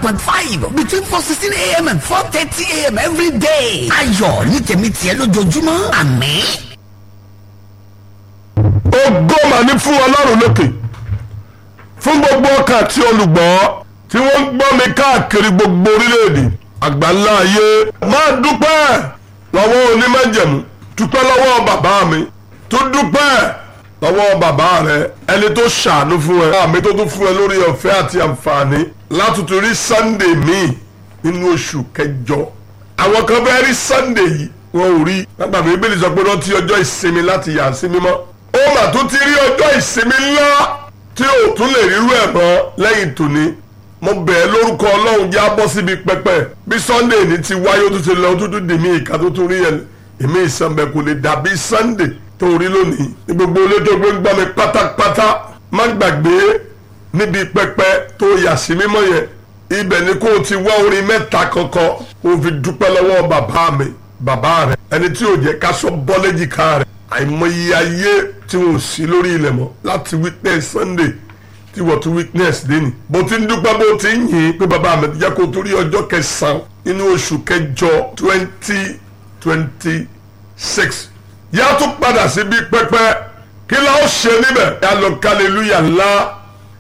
point five between four sixteen a.m. and four thirty a.m. every day. ayọ̀ ní tèmi tiẹ̀ lójoojúmọ́ àmín. ògo mà ní fún ọlọ́run lókè fún gbogbo ọkàn àti olùgbọ́ tí wọ́n ń gbọ́ mi káàkiri gbogbo orílẹ̀-èdè àgbáńlá ayé máa dúpẹ́ lọ́wọ́ onímọ̀jẹ̀mú dúpẹ́ lọ́wọ́ bàbá mi tó dúpẹ́ lọ́wọ́ bàbá rẹ ẹni tó ṣàánú fún ẹ àmì tó tún fún ẹ lórí ọ̀fẹ́ àti àǹfààní látùtù rí sunday míì nínú oṣù kẹjọ àwọn kan fẹ́ rí sunday yìí wọn ò rí nígbà mi bíbélì sọ pé rántí ọjọ́ ìsinmi láti yà sí mímọ́ ó mà tún ti rí ọjọ́ ìsinmi ńlá tí ò tún lè rírú ẹ̀ mọ́ lẹ́yìn tòní mo bẹ̀ ẹ́ lórúkọ ọlọ́run já bọ́ síbi pẹpẹ bí sunday ní ti wáyé ó tún ti lọ ó tún tún dì mí ìka tó tún rí ẹ̀ èmi ìsànbẹ̀ kò lè dàbí sunday tó rí lónìí ní gbogbo olójó gbé ń gbọ́ mi pátápátá má gbàgbé níbi pẹpẹ tó yà sí mímọ́ yẹn ibẹ̀ ni kó o ti wá orin mẹ́ta kankan kó o fi dúpẹ́ lọ́wọ́ bàbá mi bàbá rẹ̀ ẹni tí ò jẹ́ ká sọ bọ́lẹ́jìká rẹ̀ àìmọye ayé tí wọn ò sí lórí ilẹ̀ mọ́ láti witness sunday tí wọ́n tún witness déni bó ti ń dúpẹ́ bó ti ń yìn pé bàbá mi ti jẹ́ kó torí ọjọ́ kẹsàn-án nínú oṣù kẹjọ twenty twenty six yá tún padà síbi pẹpẹ kí la ó ṣe níbẹ̀ yá lọ kálẹ̀lúyà ńlá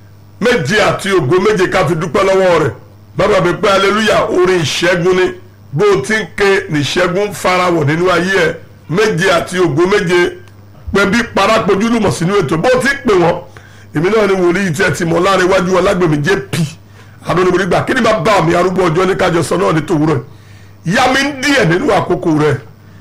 méje àti ògo méje ká fi dúpẹ́ lọ́wọ́ rẹ̀ bàbá mi pé aleluya orin ìṣẹ́gun ni bó o ti ń ké níṣẹ́gun farawọ̀ nínú ayé ẹ̀ méje àti ògo méje pé bí parapojú lùmọ̀ sínú ètò bó o ti ń pè wọ́n èmi náà ni wòlíì tí ẹ ti mọ̀ láàrin iwájú ọlágbèmí jp adónibodè gbà kí ni bá bá mi arúgbó ọjọ́ ní kájọ sọ náà ní tòwúrọ̀ yá mi ń díẹ̀ nínú àkókò rẹ̀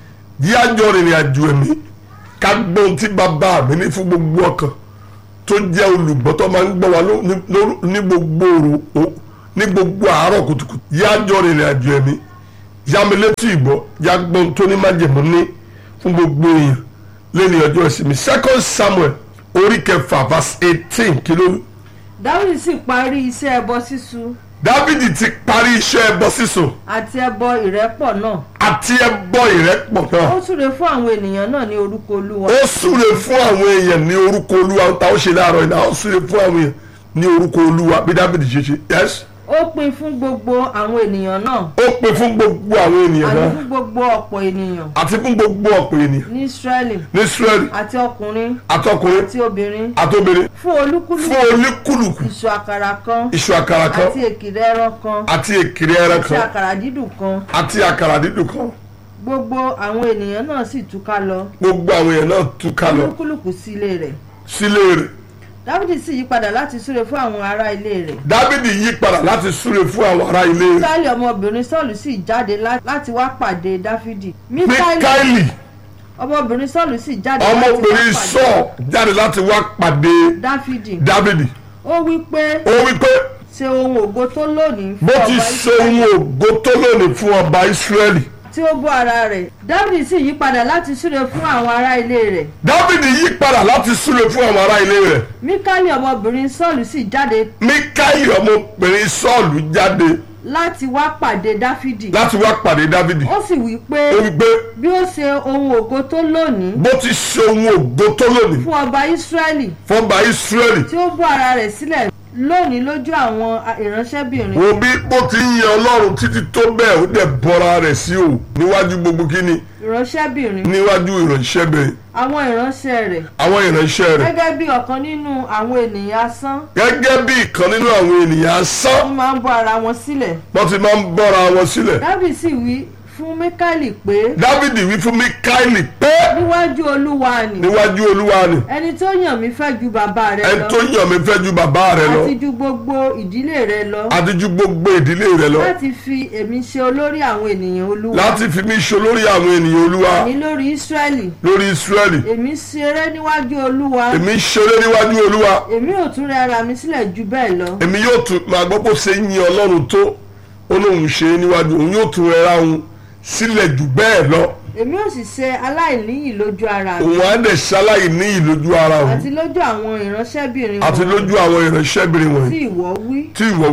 yí àjọ rìnrìn àjò ẹ̀mí ká gbọ́n tí bàbá mi ní fún gbogbo ọkàn tó jẹ́ olùgbọ́ tó máa ń gbọ́ wa ní gbogbo òru ní gbogbo àárọ̀ kùtùkùtù yí àjọ rìnrìn àjò ẹ̀mí yá mi létí ìgbọ́ yá gbọ́n tó ní májèmú ní fún gbogbo èèyàn lẹ́ni ọjọ́ ìsinmi second samuel orí kẹfà verse eighteen kí ló. dáwìdì sì parí iṣẹ́ ẹbọ sísun dávidi ti parí iṣẹ́ ẹbọ sísun àti ẹbọ ìrẹ́pọ̀ náà àti ẹbọ ìrẹ́pọ̀ náà ó súre fún àwọn ènìyàn náà ní orúkọ olúwa ó súre fún àwọn èèyàn ní orúkọ olúwa tá ó ṣe láàárọ̀ iná ó súre fún àwọn èèyàn ní orúkọ olúwa bí dávidi ṣe ṣe yes ó pín fún gbogbo àwọn ènìyàn náà ó pè fún gbogbo àwọn ènìyàn àti náà fún gbogbo ọ̀pọ̀ ènìyàn àti fún gbogbo ọ̀pọ̀ ènìyàn ní israẹli ní israẹli àti ọkùnrin àtọkùnrin àti obìnrin àtobìnrin fún olúkúlùkù fún oníkùlùkù ìṣù àkàrà kan iṣu àkàrà kan àti èkìrẹ ẹran kan àti èkìrì ẹran àti kan àkàrà dídùn kan àti àkàrà dídùn kan gbogbo àwọn ènìyàn náà sì túká lọ gbogbo àwọn èèyàn náà túká lọ olúkúlùkù sí ilé rẹ̀ sílé rẹ̀ dáfídì sì yí padà láti súre fún àwọn ará ilé rẹ̀ dávidi yí padà láti súre fún àwọn ará ilé rẹ̀ míkáìlì ọmọbìnrin sọ́ọ̀lù sì jáde lá- láti wá pàdé dáfídì míkáìlì mikaeli ọmọbìnrin sọ́ọ̀lù sì jáde láti wá ọmọbìnrin pàdé sọ jáde láti wá pàdé dáfídì dávidi ó wí pé ó wí pé ṣe ohun ògo tó lónìí bó fún ti ọba ṣe ohun ògo tó lónìí fún ọba israẹli tí ó bọ́ ara rẹ̀ dáfídì sì yí padà láti súre fún àwọn ará ilé rẹ̀ dávidi yí padà láti súre fún àwọn ará ilé rẹ̀ míkáìlì ọmọbìnrin sọ́ọ̀lù sì jáde mikaeli ọmọbìnrin sọ́ọ̀lù jáde láti wá pàdé dáfídì láti wá pàdé dávidi ó sì wí pé ó wí pé bí ó ṣe ohun ògo tó lónìí bó ti ṣe ohun ògo tó lónìí fún ọba ísírẹ́lì fún ọba israẹli tí ó bọ́ ara rẹ̀ sílẹ̀ lónìí lójú àwọn ìránṣẹ́bìnrin wo bí bó ti ń yan ọlọ́run títí tó bẹ́ẹ̀ ó dẹ̀ bọ́ra rẹ̀ sí o níwájú gbogbo kíni ìránṣẹ́bìnrin níwájú ìránṣẹ́bìnrin àwọn ìránṣẹ́ rẹ̀ àwọn ìránṣẹ́ rẹ̀ gẹ́gẹ́ bí ọ̀kan nínú àwọn ènìyàn asán gẹ́gẹ́ bí ìkan nínú àwọn ènìyàn wọ́n asán máa ń bọ́ ara wọn sílẹ̀ wọ́n ti máa ń bọ́ra wọn sílẹ̀ dábì sì wí fún míkáìlì pé dávidi wí fún mikaeli pé níwájú olúwa ni níwájú olúwa ni ẹni tó yàn mí fẹ́ ju bàbá rẹ ẹni lọ tó yàn mí fẹ́ ju bàbá rẹ lọ àti ju gbogbo ìdílé rẹ lọ àti ju gbogbo ìdílé rẹ lọ láti fi èmi ṣe olórí àwọn ènìyàn olúwa láti fi mí ṣe olórí àwọn ènìyàn olúwa ní lórí ísírẹ́lì lórí israẹli èmi ṣeré níwájú olúwa èmi ṣeré níwájú olúwa èmi ò tún rẹ ara mi sílẹ̀ ju bẹ́ẹ̀ lọ èmi yóò tún máa gbọ́ pé ó ṣe ń yin ọlọ́run tó ó lóun ṣe é níwájú òun yóò tún rẹra òun sílẹ̀ jù bẹ́ẹ̀ lọ èmi ò sì ṣe aláìníyì lójú ara mi òun á dẹ̀ ṣaláì ní ìlójú ara òun àti lójú àwọn ìránṣẹ́bìnrin àti wọn lójú àwọn ìránṣẹ́bìnrin tí wọ̀nyí ìwọ wí tí ìwọ wí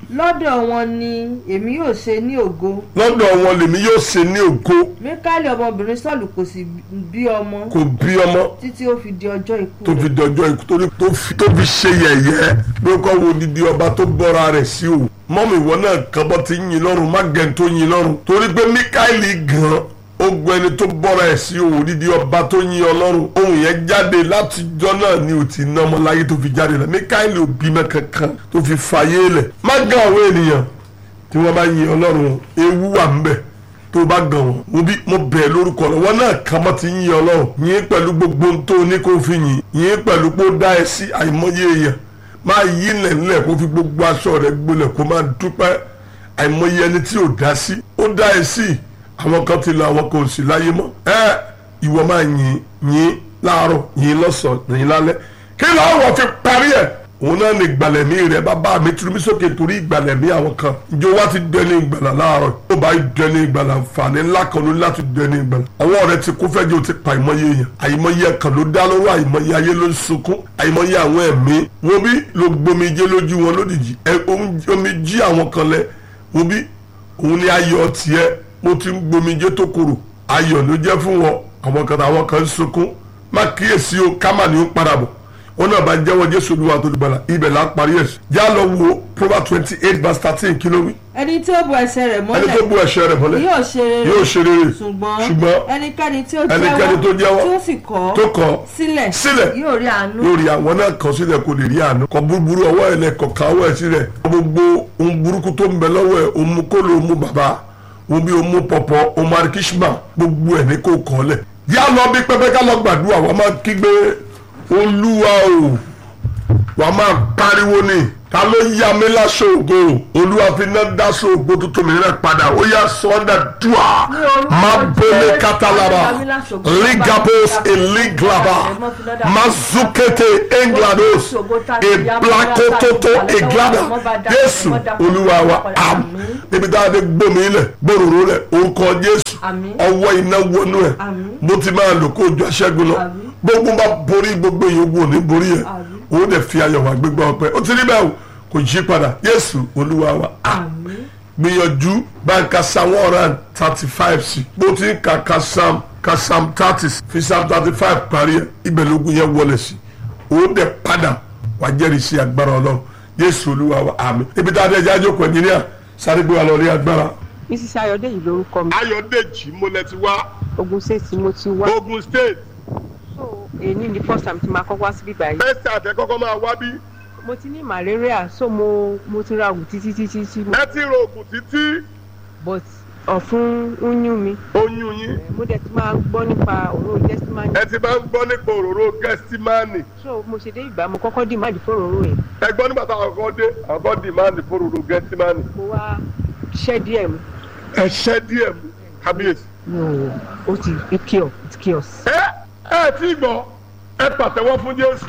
lọ́dọ̀ wọn ni èmi yóò ṣe ní ògo lọ́dọ̀ wọn lèmi yóò ṣe ní ògo míkálì ọmọbìnrin sọ́ọ̀lù kò sì bí ọmọ kò bí ọmọ títí ó fi di ọjọ́ ikú tó rẹ̀. fi dọjọ́ ikú torí tó fi tó fi ṣe yẹ̀yẹ́ pé kọ́ wo didi ọba tó bọ́ra rẹ̀ sí o mọ́mì ìwọ náà kan bọ́ ti yin lọ́rùn má gẹ̀ tó yin lọ́rùn torí pé Míkáílì gan ogun ẹni tó bọ́ra ẹ̀ sí o didi ọba tó yin ọlọ́run ohun yẹn jáde látijọ́ náà ni ò ti ná ọmọ láyé tó fi jáde lọ Míkáílì ò bímọ kankan tó fi fàyè lẹ̀ má gàn àwọn ènìyàn tí wọ́n bá yin ọlọ́run ewu wà ń bẹ̀ tó bá gàn wọ́n mo bí mo bẹ̀ lórúkọ rẹ̀ wọ́n náà kàn mọ́ ti yin ọlọ́run yín pẹ̀lú gbogbo ohun tó ní kó fi yìn yín pẹ̀lú pé ó dá ẹ sí àìmọye èèyàn máa yí lẹ̀lẹ̀ kó fi gbogbo aṣọ rẹ̀ gbolẹ̀ kó máa dúpẹ́ àìmọye ẹni tí ò dá sí ó dá ẹ sí àwọn kan ti lọ àwọn kan ò sí láyé mọ́ ẹ ìwọ máa yìn yìn láàárọ̀ yìn lọ́sàn-án yìn lálẹ́ kí lọ́wọ́ fi parí ẹ̀ òun náà ní ìgbàlẹ̀mí rẹ̀ bàbá mi turu mi sókè torí ìgbàlẹ̀mí àwọn kan ìjọ wa ti dẹni ìgbàlà láàárọ̀ ó bá dẹni ìgbàlà nfààní ńlá kan ló láti dẹni ìgbàlà àwọn ọ̀rẹ́ ti kú fẹ́jọ́ ó ti pa àìmọye èèyàn àìmọye ẹ̀kan ló dá lọ́wọ́ àìmọye ayé ló ń sunkún àìmọye àwọn ẹ̀mí wọn bí ló gbomijé lójú wọn lódìjì ẹ omi jí àwọn kan lẹ wọn bí òun ni ayọ̀ tiẹ̀ mo ti ń gbomijé tó korò ayọ̀ ló jẹ́ fún wọn àwọn kan àwọn kan ń sunkún má kíyèsí o ká mà ní ó padà bọ̀ wọn náà bá jẹ́wọ́ jésù olúwa tó dùgbàlà ibẹ̀ là ń parí ẹ̀ já lọ wo proverbs twenty eight verse thirteen kí ló wí. ẹni tí ó bu ẹsẹ̀ rẹ̀ ẹni mọ́lẹ̀ tó bú ẹ̀ṣẹ̀ rẹ̀ mọ́lẹ̀ yóò ṣe rere yóò ṣe rere ṣùgbọ́n ṣùgbọ́n ẹnikẹ́ni tí ó ẹnikẹ́ni tó jẹ́wọ́ tí ó sì kọ̀ tó kọ̀ sílẹ̀ sílẹ̀ yóò rí àánú lórí àwọn náà kàn sílẹ̀ kò lè rí àánú kọ búburú ọwọ́ ẹ̀ lẹ́kọ̀ káwọ́ ẹ̀ sílẹ̀ gbogbo ohun burúkú tó ń bẹ lọ́wọ́ ẹ̀ òun mú kóló òun mú bàbá òun bí òun mú pọ̀pọ̀ òun marikishma gbogbo ẹ̀ ní kò kọ́ lẹ̀ yá lọ bí pẹ́pẹ́ ká lọ gbàdúrà wọ́n máa kígbe olúwa o wàá máa pariwo ni ta ló yá mi láṣọ ògo olúwa fi iná dáṣọ ògo tuntun mi rẹ padà ó yá sọ́ndà dùà má bọ́lé kátàlára ligabos eliglaba mazukete englados eblakototo eglada jésù olúwa wa am níbi tá a dé gbòmí ilẹ̀ gbòòrò lẹ̀ orúkọ jésù Àmín. ọwọ́ iná wọnú ẹ̀ Àmín. bó ti máa lò kó ojú aṣẹ́gun lọ Àmín. gbogbo bá borí gbogbo ìyókù òní borí ẹ̀ Àmín. òun dẹ̀ fi ayọ̀ wá gbégbá ọpẹ́ ó ti rí bẹ́ẹ̀ o kò yí padà jésù olúwa wa àmín gbìyànjú báńkà psalm one hundred and thirty five sí bó ti ń ka ka psalm ka psalm thirty fi psalm thirty five parí ẹ̀ ibẹ̀ lógún yẹn wọlé sí òun dẹ̀ padà wá jẹ́rìí sí agbára ọlọ́run jésù olúwa wa àmín ibi tá a dẹ̀ jájọ́ pẹ̀ nílẹ̀ sáré gbé wa lọ rí agbára. mrs ayọ̀dèjì lórúkọ mi ayọ̀dèjì mo lẹ ti wá ogun state mo ti wá ogun state so èyí ni first time tí máa kọ́kọ́ wá síbí báyìí bẹ́ẹ̀ tí àtẹ́kọ́kọ́ máa wá bí mo ti ní malaria so mo mo ti ra oògùn títí títí tí mo ẹ ti ro oògùn títí but ọ̀fun ń yún mi oyún yín mo dẹ̀ ti máa ń gbọ́ nípa òróró gẹ́símánì ẹ ti máa ń gbọ́ nípa òróró gẹ́símánì so mo ṣe dé ìgbà mo kọ́kọ́ dì máàdì fún òróró yẹn ẹ gbọ́ nígbà táwọn kan dé àwọn kan dìmáàndì fún òróró gẹ́símánì mo wá ṣẹ́ díẹ̀ mu ẹ ṣẹ́ díẹ̀ mú kábíyèsí. mi ò ó ti it cure it cures. ẹ ẹ tí gbọ́ ẹ pàtẹ́wọ́ fún jésù.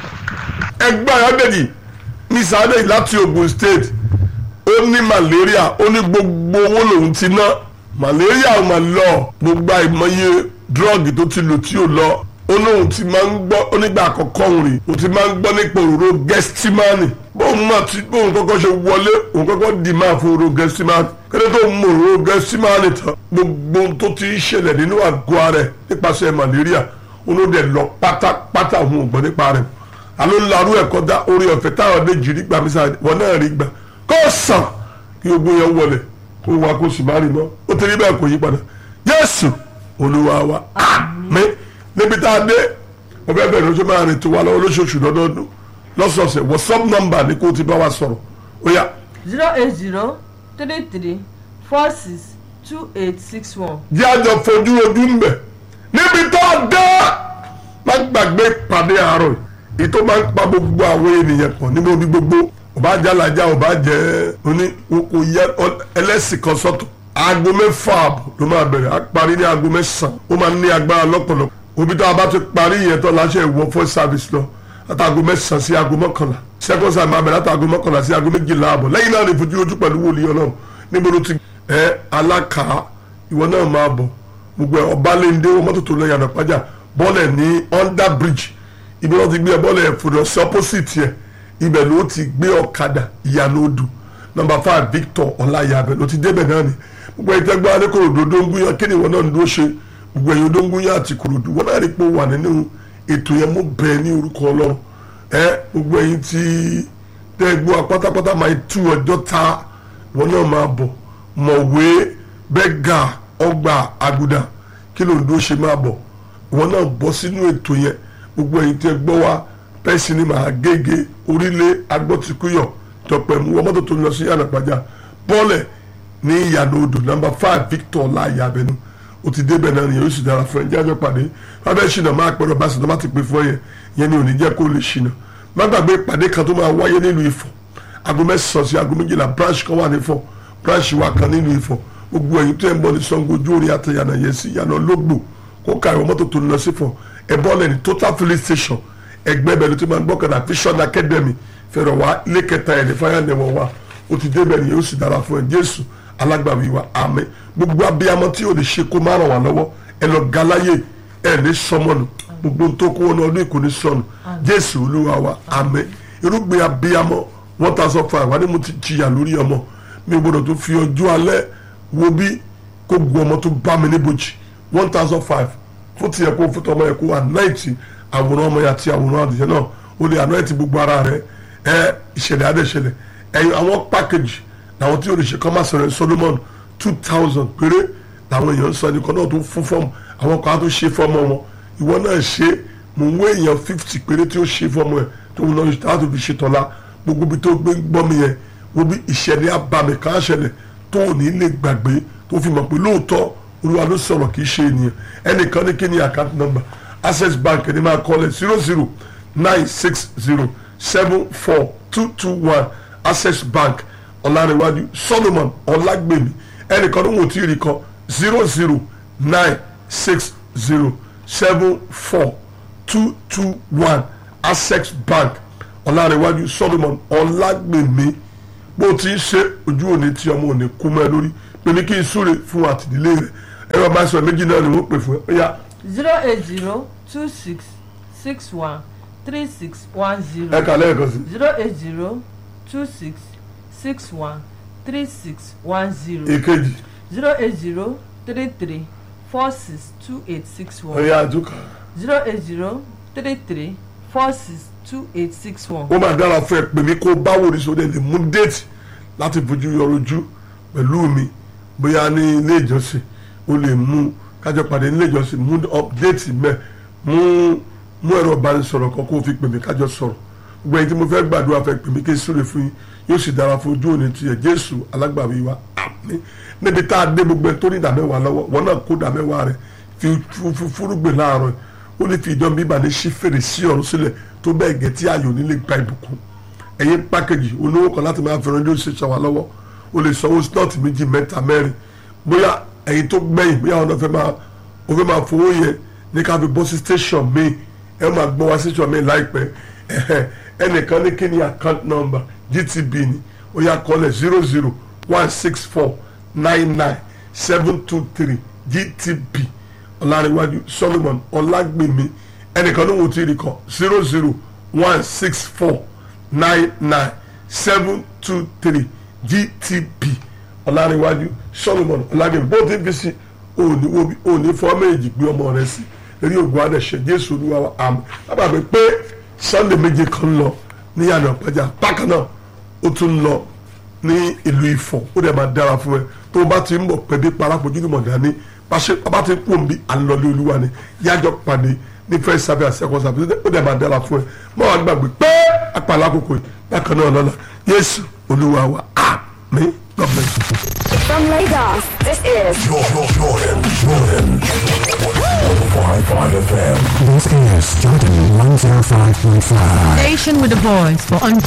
ẹgbẹ́ ayọ́dẹ̀jì ní sáré láti ogun state ó ní malaria ó ní gbogbo owó lòun ti ná malaria ò mà lọ gbogbo àìmọye drug tó ti lò tí ò lọ ó lóun ti máa ń gbọ́ onígbà àkọ́kọ́ òun rè ó ti máa ń gbọ́ nípa òróró gẹ́stímánì bóun máa ti bóun kọ́kọ́ ṣe wọlé òun kọ́kọ́ dì máa fún òróró gẹ́stímánì kéde tó mú òróró gẹ́stímánì tán gbogbo ohun tó ti ń ṣẹlẹ̀ nínú àgọ́ ara ẹ̀ nípasẹ̀ malaria olóde lọ pátápátá òun ò gbọ́ nípa rẹ̀ alo larú ẹ̀kọ́ dá orí ọ̀fẹ́ táwọn méjì rí gbà mí sáré wọn náà rí gbà kó sàn kí ogun yẹn wọlé kó wa kó sì má rí mọ́ ó ti rí bẹ́ẹ̀ kò yí padà Jésù Olúwa wa àmín níbi tá a dé mo fẹ́ bẹ̀rẹ̀ oṣù máa rìn tó wa lọ́wọ́ lóṣooṣù lọ́dọọdún lọ́sọ̀ọ̀sẹ̀ WhatsApp number ni kó o ti bá wa sọ̀rọ̀ ó yá zero eight zero three three four six two eight six one. jẹ́ àjọ fojú ojú ń bẹ̀ níbi tó a dé má gbàgbé pàdé àárọ̀ yìí èyí tó máa ń pa gbogbo àwọn ènìyàn pọ̀ níbo bí gbogbo ọba jalaja ọba jẹ oní kò yẹ ẹlẹ́sìn kan sọ́tọ̀ aago mẹ́fà ààbọ̀ ló máa bẹ̀rẹ̀ á parí ní aago mẹ́sàn-án ó máa ní agbára lọ́pọ̀lọpọ̀ òbí tó a bá ti parí yẹn tó láṣẹ ìwọ first service lọ láti aago mẹ́sàn-án sí aago mọ́kànlá second service máa bẹ̀rẹ̀ láti aago mọ́kànlá sí aago méjìlá ààbọ̀ lẹ́yìn náà ní fojú ojú pẹ̀lú wòlíì ọlọ́run níbo ló ti ẹ alákàá ìwọ náà máa bọ̀ gbogbo ẹ ọbalẹ́ndé wọn mọ́tò tó lọ yànnà pàjá bọ́ọ̀lẹ̀ ní under bridge ibi wọn ti gbé ẹ bọ́ọ̀lẹ̀ fòdò sí opposite yẹ ibẹ̀ ló ti gbé ọ̀kadà ìyànà odò nọmba five victor ọláyàbẹ ló ti débẹ̀ náà ni gbogbo ẹ̀yin tẹ́gbẹ́ adékòròdú dóńgúnyán kí ni ìwọ náà ń dúró ṣe gbogbo ẹ̀yin dóńgúnyán àti kòròdú wọn náà rí pé ó wà nínú ètò yẹn mú bẹ́ẹ̀ ní orúkọ ọlọ́run ẹ gbogbo ẹ̀yin tí tẹ́gbọ́ pátápátá máa tú ọjọ́ ta wọn náà máa bọ̀ mọ̀wé bẹ́gà ọgbà àgùdà kí ló ń dúró ṣe máa bọ̀ wọn náà bọ́ sínú ètò yẹn gbogbo ẹ̀yin tẹ́ gbọ́ wa pẹ́sì ni màá gègé orílẹ̀ agbọ́tikúyọ̀ tọpẹ̀mú wọ́n mọ́tò tó ń lọ sí ànàpàjà bọ́ọ̀lẹ̀ ní ìyànà odò nọmba five victor láàyè abẹnú o ti débẹ̀ náà nìyẹn o sì dára fún ẹ jẹ́ àjọ pàdé fáfẹ́ ṣìnà máa pẹ̀lú ọba ṣìnà má ti pè fún ẹ yẹn yẹn ni ò ní jẹ́ kó lè ṣìnà má gbàgbé ìpàdé kan tó máa wáyé nílùú Ifọ̀ aago mẹ́sàn-án sí aago méjìlá branch kan wà ní Ifọ̀ branch wa kan nílùú Ifọ̀ gbogbo ẹ̀yin tó ẹ̀ ń bọ̀ ní Ṣàngó ojú orí àtẹ̀yànà yẹn sí ìyànà lógbò kó ka ìwọ mọ́tò tó ń lọ sí Ifọ̀ ẹ̀ bọ́ọ̀lẹ̀ ní total filling station ẹgbẹ́ bẹ̀rẹ̀ tó máa ń gbọ́kànlá vision academy fẹ̀rọ̀ wá ilé kẹta ẹ̀ ní fáyàndẹ̀wọ̀ wa ó ti débẹ̀ nìyẹn ó sì dára fún ẹ Jésù alágbàwí wa àmín gbogbo abiyamọ tí o lè ṣe kó má ràn wá lọ́wọ́ ẹ lọ galáyè ẹ ní sọmọnù gbogbo tó kó wọn ọdún ìkò ní sọnù Jésù olúwa wa àmín irúgbìn abiyamọ one thousand five wà ní mo ti jìyà lórí ọmọ mi ò gbọdọ̀ tó fi ọjọ́ alẹ́ wo bí kó gun ọmọ tó bá mi níbojì one thousand five fún tiẹ̀ kó fún tọmọ yẹ kó wà náìtì àwòrán ọmọ yẹn àti àwòrán àdìyẹ náà ó lè ànáìtì gbogbo ara rẹ ẹ ìṣẹ̀lẹ̀ adẹ́ṣẹlẹ̀ ẹ̀yin àwọn pákéjì làwọn tí olùṣe kọ́ máa sọ̀rọ̀ Solomon two thousand péré làwọn èèyàn ń sọ ẹnìkan náà tó fún fọ́ọ̀mù àwọn kan á tó ṣe fọ́ọ̀mù wọn ìwọ náà ṣe mò ń wé èèyàn fifty péré tí ó ṣe fọ́ọ̀mù ẹ̀ tó ń lọ láti fi ṣe tọ́lá gbogbo ibi tó gbé gbọ́ mi yẹn wo bí ìṣẹ̀lẹ̀ abàmì kan ṣẹlẹ̀ tó ò ní lè gbàgbé tó fi mọ̀ pé lóòótọ́ olúwa ló sọ̀rọ̀ kì í ṣe ènìyàn ẹnìkan ní kí ni account number access bank ní máa kọ́ lẹ̀ zero zero nine six zero seven four two two one access bank ọ̀làrẹ̀wájú solomon ọ̀làgbèmí ẹnìkan ní wò tí ì rí kan zero zero nine six zero seven four two two one access bank ọ̀làrẹ̀wájú solomon ọ̀làgbèmí bó ti ń ṣe ojú òní tí ọmọ òní kú mọ́ ẹ lórí pé ní kí n súre fún àtìdílé rẹ ẹ̀rọ bá sọ méjì náà ni wọ́n pè fún ẹ ó yá zero eight zero two six six one three six one zero ẹ kà lẹ́ẹ̀kan sí zero eight zero two six six one three six one zero èkejì zero eight zero three three four six two eight six ó one yá àdúkà zero eight zero three three four six two eight six one. ó máa dára fún ẹ pè mí kó báwo ní sóde lè mú déètì láti fojú yọrojú pẹ̀lú mi bóyá ní ilé ìjọsìn ó lè mú kájọ pàdé nílé ìjọsìn mú déètì mẹ́ mú mú ẹ̀rọ ìbánisọ̀rọ̀ kan kó o fi pè mí kájọ sọ̀rọ̀ gbogbo ẹni tí mo fẹ́ gbàdúrà fẹ́ pè mí kí n súre fún yín yóò sì dára fún ojú òní tiẹ̀ jésù alágbàwí wa àmín níbi tá a dé gbogbo ẹni tó ní ìdámẹ́wàá lọ́wọ́ wọn náà kó ìdámẹ́wàá rẹ̀ fi fúrúgbìn láàárọ̀ ó lè fi ìdán bíbà ní sí fèrè sí ọ̀run sílẹ̀ tó bẹ́ẹ̀ gẹ̀ tí ayò nílé gba ìbùkún ẹ̀yin pákéjì olówó kan láti máa fi ránjọ́ ṣe ṣàwà lọ́wọ́ o lè sanwó slọ́ọ̀tì méjì mẹ́ta mẹ́rin bóyá ẹ̀yin tó gbẹ̀yìn bóyá ọ̀nà fẹ́ máa o fẹ́ máa fowó yẹn ní ká fi bọ́ sí station mi ẹ máa gbọ́ wá station mi láìpẹ́ ẹ̀hẹ́ ẹnìkan ní kí ni account number GTB ni ó yá kọ́lẹ̀ zero zero one six four nine nine seven two three GTB ọ̀làríwájú Solomon ọ̀làgbèmí ẹnìkan ní wọ́n ti rí kọ́ zero zero one six four nine nine seven two three GTB ọ̀làríwájú Solomon ọ̀làgbèmí bó ti fi sí òní wo bí òní fọ́ méjì gbé ọmọ rẹ sí eré ògùn adẹ̀ṣẹ̀ Jésù Olúwa wa àmín lábàbí pé Sunday méje kan lọ ní yàrá ọ̀pẹ̀jà bákan náà ó tún lọ ní ìlú Ifọ̀ ó dẹ̀ máa dára fún ẹ tó o bá ti ń bọ̀ pẹ̀bí parapojú ní mọ̀dání bá ti kú òǹbí àlọ́lé olúwa ni yájọ́ pàdé ní first service and second service ó dẹ̀ máa dára fún ẹ mọ́ wàá gbàgbé pé apàlà àkókò yìí bákan náà lọ́la Jésù olúwa wa àmín God bless you. From Lagos, this is Jordan, Jordan, Jordan. 105.5 FM. This is Jordan 105.5. Station with a voice for